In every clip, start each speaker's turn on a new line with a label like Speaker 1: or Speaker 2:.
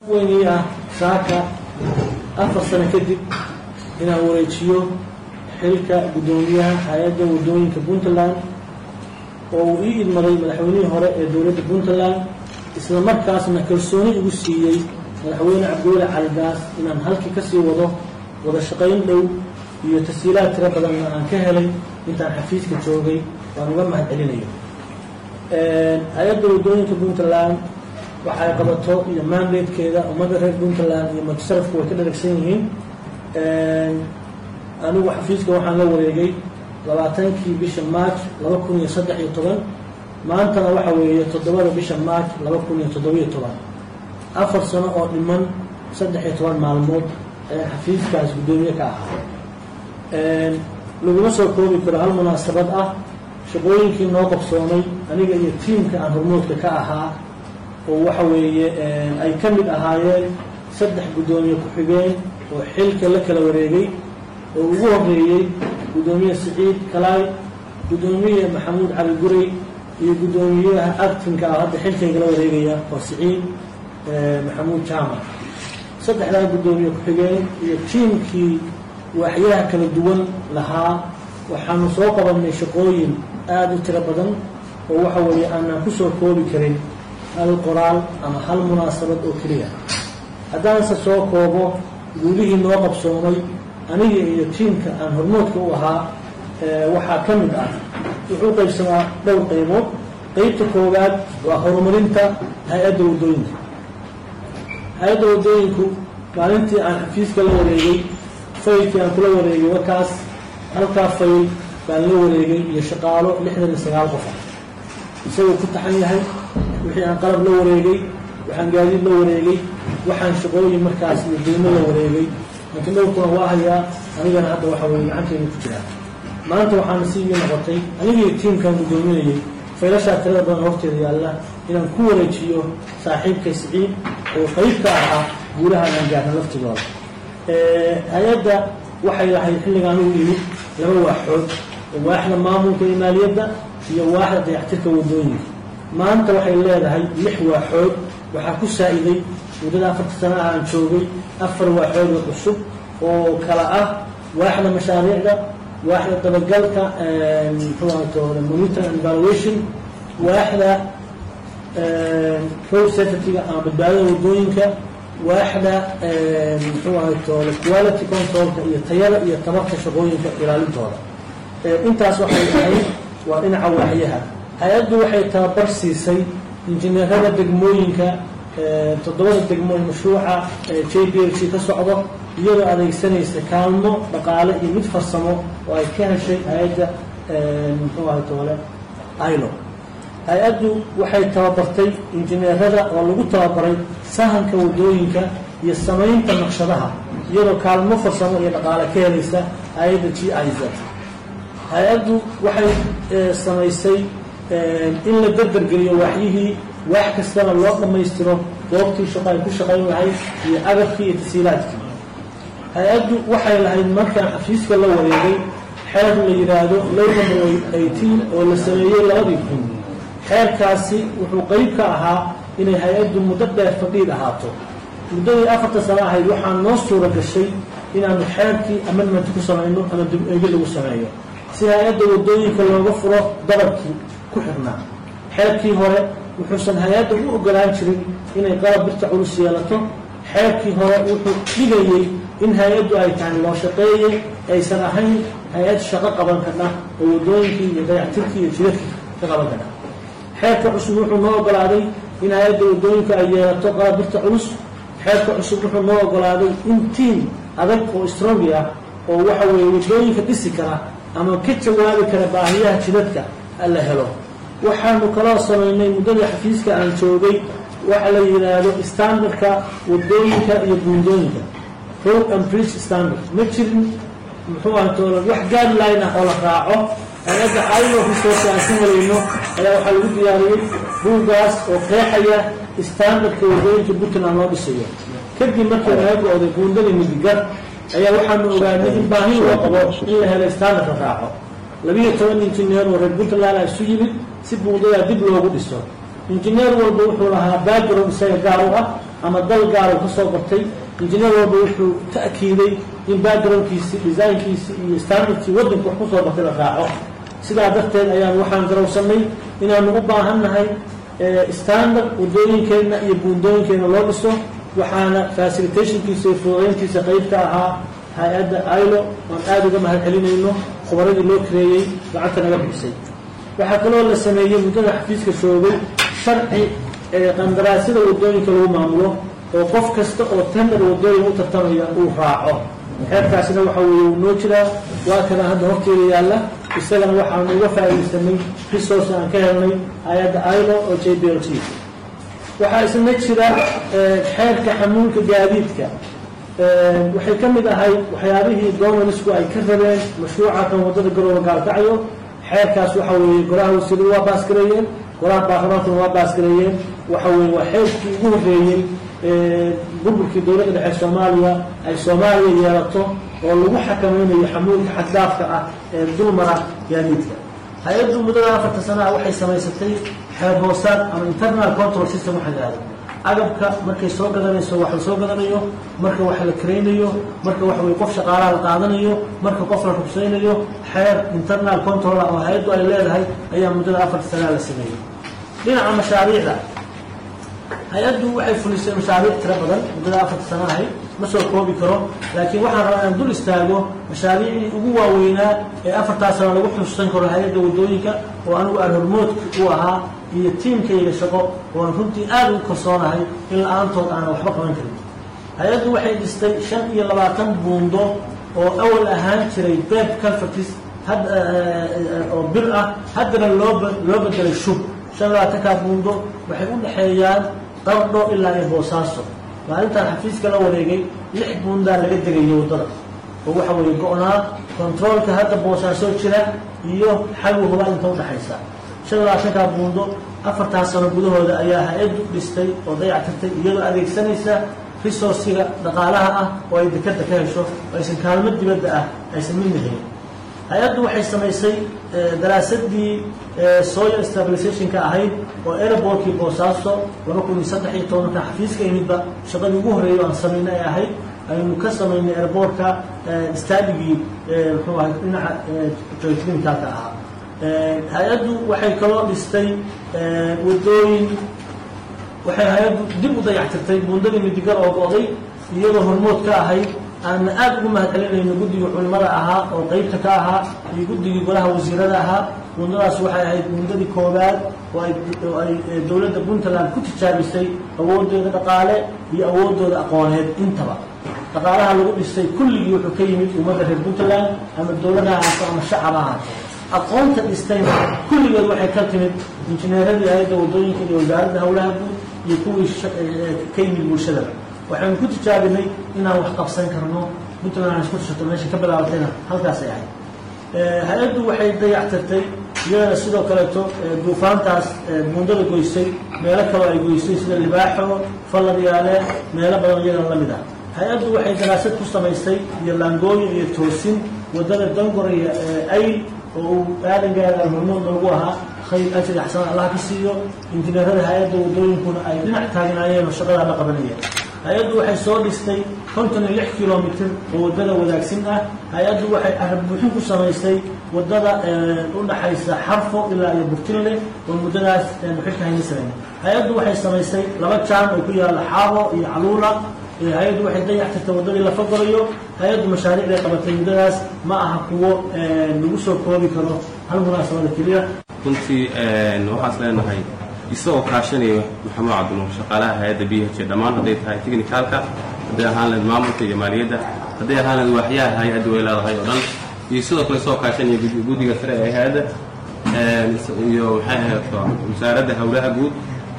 Speaker 1: weynii ah saaka afar sano kadib inaan wareejiyo xilka guddoomiyaha hay-adda waddooyinka puntland oo uu ii idmaday madaxweynihii hore ee dowladda puntland isla markaasna kalsooni igu siiyey madaxweyne cabdiweli caligaas inaan halkii kasii wado wada shaqayn dhow iyo tashiilaad tiro badanna aan ka helay intaan xafiiska joogay waan uga mahad celinayo hay-adda waddooyinka puntland waxay qabato iyo mandatekeeda ummadda reer puntland iyo mutasarafku way ka dharagsan yihiin anigu xafiiska waxaan la wareegay labaatankii bisha march laba kun iyo saddex iyo toban maantana waxa weeye toddobada bisha march laba kun iyo toddobiyo toban afar sano oo dhiman saddex iyo toban maalmood ayaan xafiiskaas guddoomiye ka ahaa laguma soo koobi karo hal munaasabad ah shaqooyinkii noo qabsoomay aniga iyo tiimka aan hormoodka ka ahaa oo waxa weeye ay ka mid ahaayeen saddex guddoomiye ku-xigeen oo xilka la kala wareegay oo ugu horeeyey guddoomiye siciid kalaay guddoomiye maxamuud cali guray iyo guddoomiyaha actinka ah hadda xilkayga la wareegaya oo siciid maxamuud jaamac saddexdaa guddoomiye ku-xigeen iyo tiimkii waaxyaha kala duwan lahaa waxaanu soo qabanay shaqooyin aada u tiro badan oo waxa weeye aanaan ku soo koobi karin hal qoraal ama hal munaasabad oo keliya haddaanse soo koobo guulihii noo qabsoomay aniga iyo tiimka aan hormoodka u ahaa waxaa ka mid ah wuxuu qaybsamaa dhowr qaybood qeybta koowaad waa horumarinta hay-adda waddooyinka hay-adda waddooyinku maalintii aan xafiiska la wareegay faylkii aan kula wareegay warkaas halkaa fayl baan la wareegay iyo shaqaalo lixdan iyo sagaal qof ah isagoo ku taxan yahay wixii aan qalab la wareegay waxaan gaadiid la wareegay waxaan shaqooyin markaas iyo deymo la wareegay laakiin dhowrkuna waa hayaa anigana hadda waxa weye gacanteyda ku jiraa maanta waxaana si ii noqotay anigii tiimkaan guddoominayay faylashaa tirada badan horteeda yaalla inaan ku wareejiyo saaxiibkay siciid oo qayb ka ahaa guulaha aan gaarna laftigooda hay-adda waxay lahayd xilligaan ugu yimid laba waaxood waaxda maamulka iyo maaliyadda iyo waaxda dayactirka waddooyinka maanta waxay leedahay lix waaxood waxaa ku saa-iday muddada afarta sana ah aan joogay afar waaxood oo cusub oo kala ah waaxda mashaariicda waaxda dabagalka muxuu ahatoole monitor and evaluation waaxda road safetyga ama badbaadada waddooyinka waaxda muxuu ahatoole quality controlka iyo tayada iyo tabarka shaqooyinka ilaalintooda intaas waxay ahayd waa dhinaca waaxyaha hay-addu waxay tababar siisay injineerada degmooyinka toddobada degmooyin mashruuca j b l c ka socdo iyadoo adeegsanaysa kaalmo dhaqaale iyo mid farsamo oo ay ka heshay hay-adda muxuu ahay toole ilo hay-addu waxay tababartay injineerada oo lagu tababaray sahanka waddooyinka iyo samaynta naqshadaha iyadoo kaalmo farsamo iyo dhaqaale ka helaysa hay-adda g i z hay-addu waxay samaysay in la dardargeliyo waaxyihii waax kastana loo dhammaystiro goobtii shaqo ay ku shaqayn lahayd iyo agabkii iyo tasiilaadkii hay-addu waxay lahayd markaan xafiiska la wareegay xeer la yidhaahdo low number eighteen oo la sameeyey labadii kun xeerkaasi wuxuu qeyb ka ahaa inay hay-addu muddo dheer fadhiid ahaato muddadii afarta sano ahayd waxaa noo suura gashay inaanu xeerkii amendment ku samayno ama dib eegi lagu sameeyo si hay-adda waddooyinka looga furo dabarkii ku xirnaa xeerkii hore wuxuusan hay-adda u ogolaan jirin inay qalab birta culus yeelato xeerkii hore wuxuu dhigayey in hay-addu ay tahay loo shaqeeye aysan ahayn hay-ad shaqo qaban karna oo waddooyinkii iyo dayactirkii iyo jidadkii ka qaban karna xeerka cusub wuxuu noo ogolaaday in hay-adda waddooyinka ay yeelato qalab birta culus xeerka cusub wuxuu noo ogolaaday in tiim adag oo strongi ah oo waxa weeye waddooyinka dhisi kara ama ka jawaabi kara baahiyaha jidadka la helo waxaanu kaloo samaynay muddadii xafiiska aan joogay waxa la yidhaahdo standardka waddooyinka iyo buundooyinka road and bridge standard ma jirin muxuu aha toola wax guideline ah oo la raaco hay-adda ilo resource aan ka helayno ayaa waxaa lagu diyaariyey buuggaas oo qeexaya standardka waddooyinka puntland loo dhisayo kadib markii laga go-day buundadii midigar ayaa waxaanu ogaanay in baahi loo qabo in la helo standard la raaco labiiyo toban injineer oo reer puntland a isu yimid si buundadaa dib loogu dhiso injineer walba wuxuu lahaa background isaga gaar u ah ama dal gaara ka soo bartay injineer walba wuxuu ta'kiiday in backgroundkiisi designkiisi iyo standardkii waddanku wax kusoo bartay la raaco sidaa darteed ayaan waxaan garowsanay inaanu u baahan nahay standard wadooyinkeenna iyo buundooyinkeenna loo dhiso waxaana facilitationkiisa iyo fududayntiisa qayb ka ahaa hay-adda ilo oan aada uga mahad celinayno khubaradii loo kareeyey lacagta naga bixisay waxaa kaloo la sameeyey muddada xafiiska shoogay sharci qandaraasyada wadooyinka lagu maamulo oo qof kasta oo tender wadooyin u tartamaya uu raaco xeerkaasina waxa weeye uu noo jiraa waa kana hadda horteeda yaalla isagana waxaanu uga faa'iidaysanay resource aan ka helnay hay-adda ilo oo j b l t waxaa isna jira xeerka xamuulka gaadiidka waxay ka mid ahay waxyaabihii donarisku ay ka rabeen mashruuca kan waddada garooba gaalkacyo xeerkaas waxa weeye golaha wasiiradu waa baasgareeyeen golaha baarlamaankuna waa baasgareeyeen waxa weye waa xeerkii ugu horreeyey burburkii dowladda dhexe soomaaliya ay soomaaliya yeelato oo lagu xakamaynayo xamuulka xaddaafka ah ee dulmara gaadiidka hay-addu muddada afarta sana ah waxay samaysatay xeer hoosaad ama internal control system waxa la ahdo agabka markay soo gadanayso wax la soo gadanayo marka wax la karaynayo marka waxa weye qof shaqaalaha la qaadanayo marka qof la rugsaynayo xeer internal control ah oo hay-addu ay leedahay ayaa muddada afarta sanaa la sameeyey dhinaca mashaariicda hay-addu waxay fulisay mashaariic tiro badan muddada afarta sana ahay ma soo koobi karo laakiin waxaan rabaa inaan dul istaago mashaariicdii ugu waaweynaa ee afartaa sano lagu xusuusan karo hay-adda waddooyinka oo anigu aan hormoodka u ahaa iyo tiimkayga shaqo oo aan runtii aada ugu kalsoonahay in la-aantood aanan waxba qaban karin hay-addu waxay dhistay shan iyo labaatan buundo oo awal ahaan jiray beb calfatis had oo bir ah haddana loo loo bedelay shub shan labaatankaa buundo waxay u dhexeeyaan qardho ilaa iyo boosaaso maalintaan xafiiska la wareegay lix buundaa laga degayay waddada oo waxa weeye go-naa controolka hadda boosaasoo jira iyo xagu huba inta udhexaysa shan labaatankaa buundo afartaas sano gudahooda ayaa hay-addu dhistay oo dayactirtay iyadoo adeegsanaysa resourciga dhaqaalaha ah oo ay dekada ka hesho oo aysan kaalmo dibadda ah aysan midna helin hay-addu waxay samaysay daraasadii soil stabilizationka ahayd oo airbortkii boosaaso laba kun iyo saddex iyo tobanka xafiiska imidba shaqadii ugu horreeyay aan samaynay ay ahayd aynu ka samaynay airbortka staadigii muxuu ahay dhinaca joyclinicalka ahaa hay-addu waxay kaloo dhistay waddooyin waxay hay-addu dib u dayactirtay buundadii midigar oo go-day iyadoo hormood ka ahayd aanna aada ugu mahad celinayno guddigii culimada ahaa oo qeybta ka ahaa iyo guddigii golaha wasiirada ahaa buundadaas waxay ahayd buundadii koowaad oo ay oo ay dowladda puntland ku tijaabisay awoodooda dhaqaale iyo awoodooda aqooneed intaba dhaqaalaha lagu dhisay kulligii wuxuu ka yimid ummadda reer puntland ama dowladaha ahaato ama shacab ahaato aqoonta dhistayna kulligeed waxay ka timid injineeradii hay-adda waddooyinka iyo wasaaradda howlaha guud iyo kuwii ka yimid bulshadaba waxaynu ku tijaabinay inaan wax qabsan karno puntland aan isku tashato meesha ka bilaabatayna halkaasay ahayd hay-addu waxay dayactirtay iyadana sidoo kaleeto duufaantaas buundada goysay meelo kaloo ay goysay sida libaaxo falladyaale meelo badan iyadana la mid ah hay-addu waxay daraasad ku samaysay iyo laangooyin iyo toosin waddada dangoraya ayl oo uu aadan gaadaan hormood loogu ahaa khayr ajri axsan allah ka siiyo injineerada hay-adda waddooyinkuna ay dhinac taagnaayeen oo shaqadaa la qabanayeen hay-addu waxay soo dhistay konton iyo lix kilomitr oo waddada wadaagsin ah hay-addu waxay arab buuxin ku samaysay waddada u dhaxaysa xarfo ilaa iyo burtinle oo muddadaas muxilka hayna samayn hay-addu waxay samaysay laba jaan oo ku yaalla xaabo iyo caluula hay-addu waxay dayactirtay waddadii lafa gorayo hay-addu mashaariicday qabatay muddadaas ma aha kuwo lagu soo koobi karo hal munaasabada keliya
Speaker 2: runtii waxaas leenahay isagoo kaashanaya maxamuud cabdinuur shaqaalaha hay-adda b h dhammaan hadday tahay technicalka hadday ahaan lahayd maamulka iyo maaliyadda hadday ahaan lahayd waaxyaha hay-adda way leedahay oo dhan iyo sidoo kale isagoo kaashanaya guddiga sare ee hay-adda iyo maxay ahayd wasaaradda howlaha guud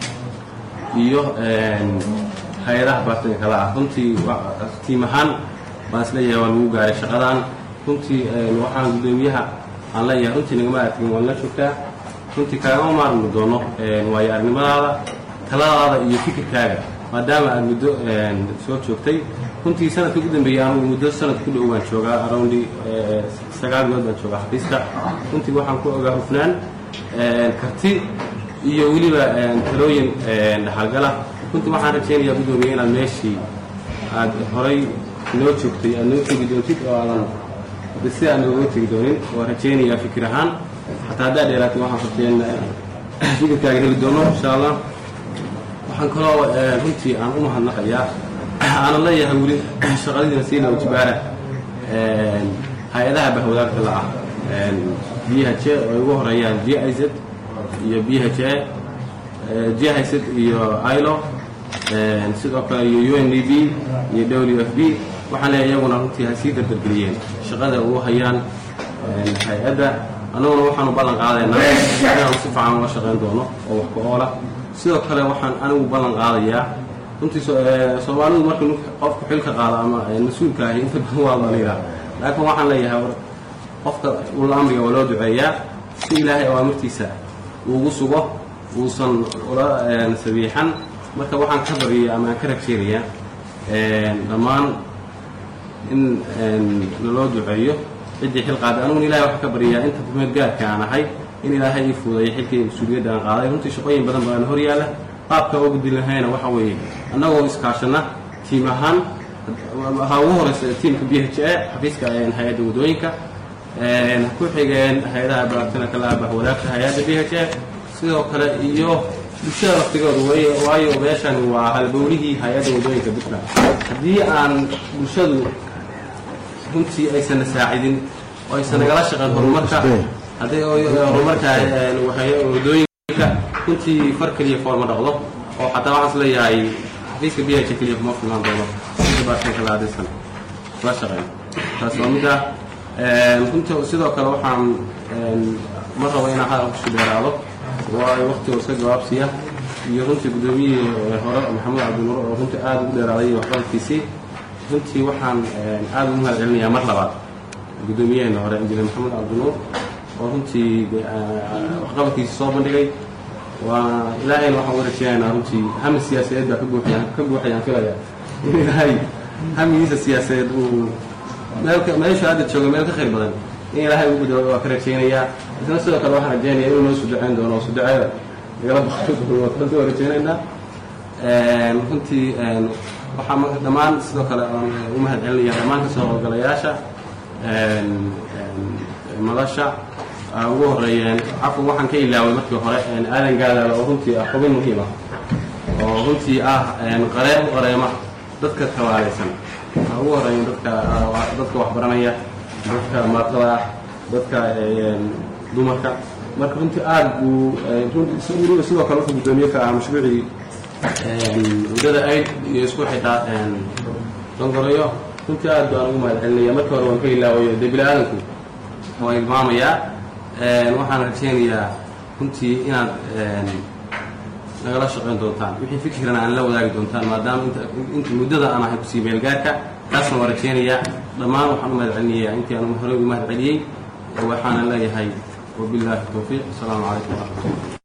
Speaker 2: iyo hay-adaha baartanka kale ah runtii tiim ahaan baan isleeyahay waa lagu gaaray shaqadan runtii waxaan guddoomiyaha aan leeyahay runtii nagama arkin waan la joogtaa runtii kaagama maarmi doono waayo aragnimadaada taladaada iyo fikirkaaga maadaama aad muddo soo joogtay runtii sanadka ugu dambeeyey anugu muddo sanad ku dhow baan joogaa aroundi sagaal bilood baan joogaa xafiiska runtii waxaan ku ogaa hufnaan karti iyo weliba talooyin dhaxalgala runtii waxaan rajaynayaa guddoomiye inaad meeshii aad horay noo joogtay aad noo tegi doontid oo aadan si aan nooga tegi doonin waa rajaynayaa fikir ahaan xataa haddaa dheeraatay waxaan rabteen fikirkaaga heli doono insha allah waxaan kaloo runtii aan u mahadnaqayaa aanan leeyahay weli shaqadiina siina wajibaara hay-adaha bahwadaagta la ah b h a oo ugu horeeyaan g i z iyo b h a g i z iyo ilo sidoo kale iyo u n d b iyo w f b waxaan leeyahay iyaguna runtii ha sii dardargeliyeen shaqada ugu hayaan hay-adda annaguna waxaanu ballan qaadaynaa inaanu si fiican ula shaqayn doono oo wax ku-oola sidoo kale waxaan anigu ballan qaadayaa runtii soomaalidu marka qofku xilka qaado ama mas-uulka ahi inta badan waa daliila laakiin waxaan leeyahay qofka ula amriga waa loo duceeyaa si ilaahay awaamirtiisa uugu sugo uusan ula sabiixan marka waxaan ka bariyay ama aan ka ragjeerayaa dhammaan in naloo duceeyo ciddii xil qaaday aniguna ilahay waxaan ka baryayaa inta kumeed gaarka aan ahay in ilaahay ii fuudeeyo xilkii mas-uuliyadda aan qaaday runtii shaqooyin badan baan hor yaalla qaabka oo gudin lahayna waxa weeye annagoo iskaashana tiim ahaan ha ugu horeysa tiimka b h a xafiiska hay-adda waddooyinka ku xigeen hay-adaha baartina kala abah wadaagta hay-adda b h a sidoo kale iyo bulshada laftigooda wey waayo meeshan waa halbowlihii hay-adda waddooyinka puntland haddii aan bulshadu runtii aysanna saacidin oo aysan nagala shaqeyn horumarka haddii horumarka waddooyinka runtii far keliya foorma dhaqdo oo xataa waxaan is leeyahay xafiiska b h keliya kuma filmaan doono sida baartinka la adisan la shaqeyn taas waa midda runtii sidoo kale waxaan ma rabo inaan hadalka isku dheeraado waayo waktiga iska jawaabsiya iyo runtii guddoomiyihii hore maxamed cabdinuur oo runtii aada ugu dheeraaday iyo waxqabadkiisii runtii waxaan aada ugu mahad celinayaa mar labaad guddoomiyaheena hore injineer maxamed cabdinuur oo runtii waxqabadkiisii soo bandhigay waana ilaahayna waxaan uga rajeynaynaa runtii hami siyaasadeed baa ka buuxayaan ka buuxayaan filaya in ilaahay hamigiisa siyaasadeed uu meelka meesha hadda jooga meel ka khayr badan in ilaahay ugu dao waa ka rajaynayaa isna sidoo kale waxaan rajaynaya inuu noo suduceyn doono oo suduceeda nagala baqri doono taasi waa rajaynaynaa runtii waxaa marka dhammaan sidoo kale aan u mahad celinaya dhammaan kasoo howlgalayaasha madasha ugu horeeyeen cafwan waxaan ka ilaaway markii hore aadan gaadaala oo runtii ah xubin muhiim ah oo runtii ah qareem qareema dadka tabaalaysan waxaa ugu horeeya dadka dadka waxbaranaya dadka maatada dadka dumarka marka runtii aada buu runtii sidoo kale wuxuu guddoomiye ka ahaa mashruucii waddada aid iyo isku xitaa dongoroyo runtii aad baan ugu mahad celinaya markii hore waan ka ilaawayo dee bini aadanku waa ilmaamayaa waxaan rajaynayaa runtii inaad nagala shaqayn doontaan wixii fikirana aan la wadaagi doontaan maadaama inta muddada aan ahay kusii meelgaarka taasna waa rajaynayaa dhammaan waxaan u mahad celinayaa intii aan horey ugu mahad celiyey waxaana leeyahay wabilaahi towfiiq asalaamu calaykum waraxmatullah